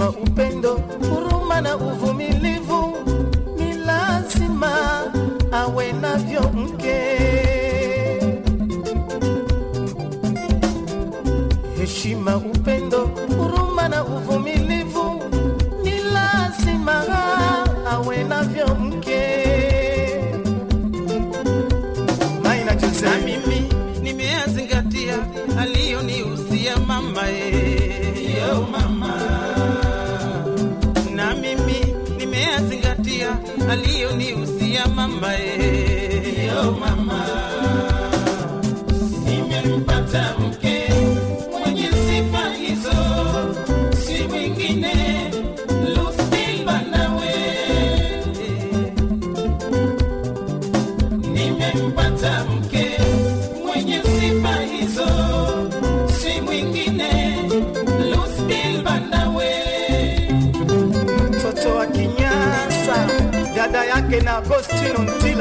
heshima, upendo, huruma na uvumilivu ni lazima awe navyo mke. Heshima, upendo, huruma na uvumilivu ni lazima awe navyo mke. Maina Jose. na mimi nimeyazingatia aliyonihusia mama e. Yo mama, na mimi nimeyazingatia aliyonihusia mama e. Yo mama, nimempata mke mwenye sifa hizo, si mwingine Lucille Banawe nimempata mke mwenye sifa hizo, si mwingine Lucille Banawe. mtoto wa Kinyasa, dada yake na Agostino Ntila.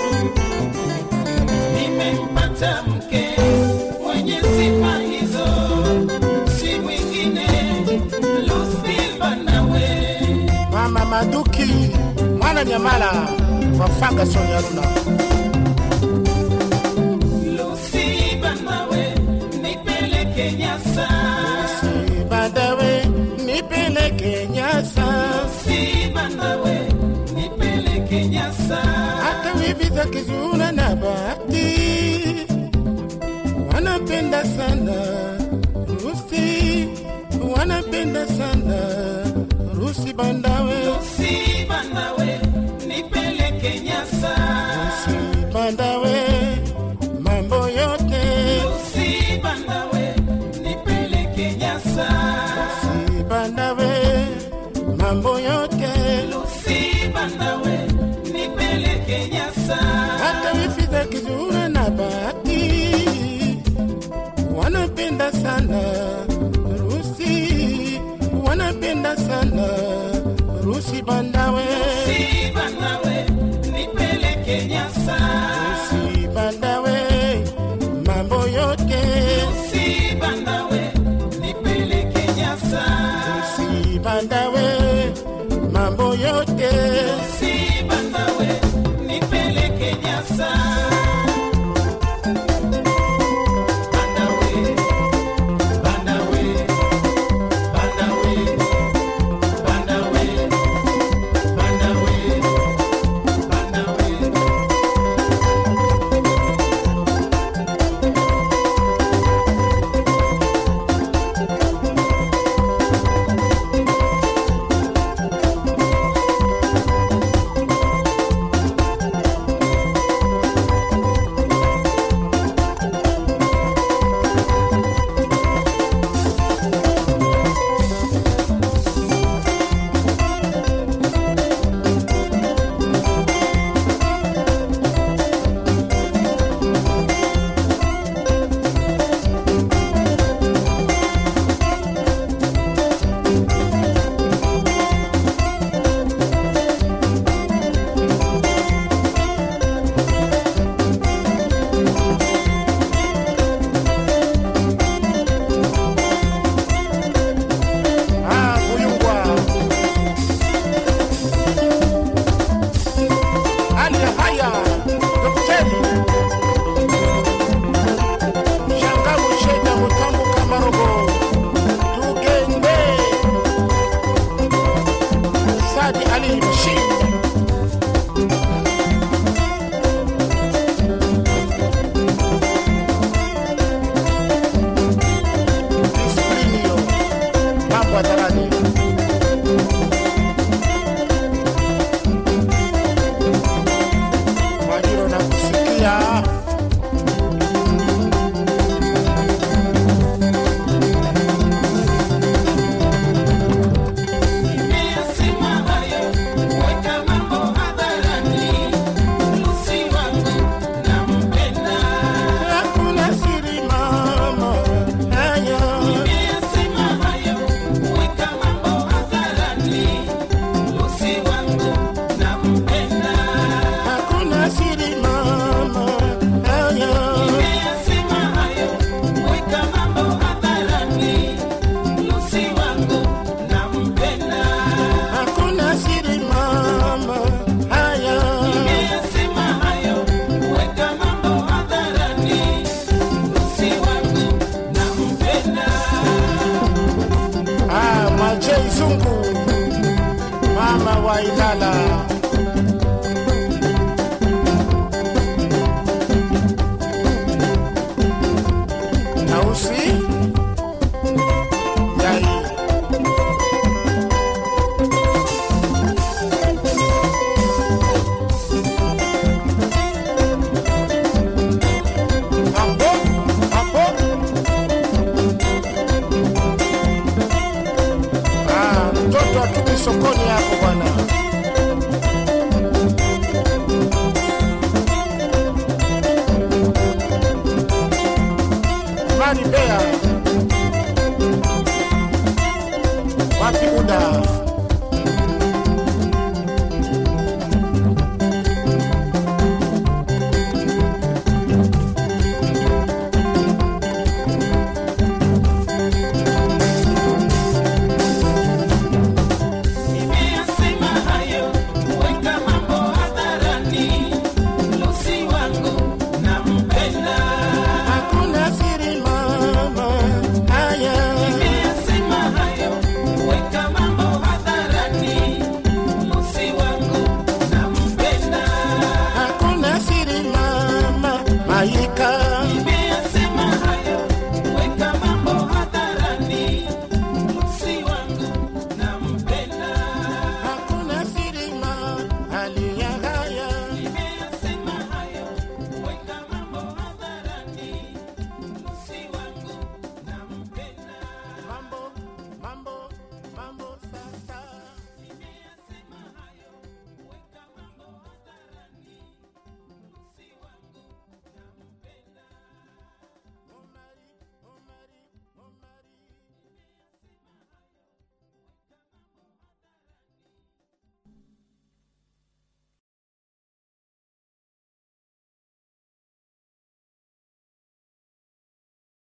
Nimempata mke mwenye sifa hizo, si mwingine Lucille Banawe. Mama Maduki mwana Nyamala wa Ferguson Yaruna. Lucille Banawe, nipeleke Nyasa. Sibadawe nipeleke Nyasa, Lucille Banawe, nipeleke Nyasa. hata wivi za Kizuna na Bahati wanapenda sana Rusi, wanapenda sana Rusi Bandawe, Si Banawe, nipeleke Nyasa. Rusi Bandawe, mambo yote Si Banawe, nipeleke Nyasa. Rusi Bandawe, mambo yote Si Banawe, nipeleke Nyasa. hata wifi za Kizura na Bahati wanapenda sana Rusi, wanapenda sana Rusi Bandawe, Si Banawe, nipeleke Nyasa. Rusi Bandawe, mambo yote Si Banawe, nipeleke Nyasa. Rusi Bandawe, mambo yote Si Banawe, nipeleke Nyasa. Banawe, Banawe, Banawe, Banawe, Mama J Zungu, mama wa Ilala. Tausi Yai. Hapo, hapo. Ah, mtoto atupi sokoni hapo bwana. Imani Bea, wapi muda?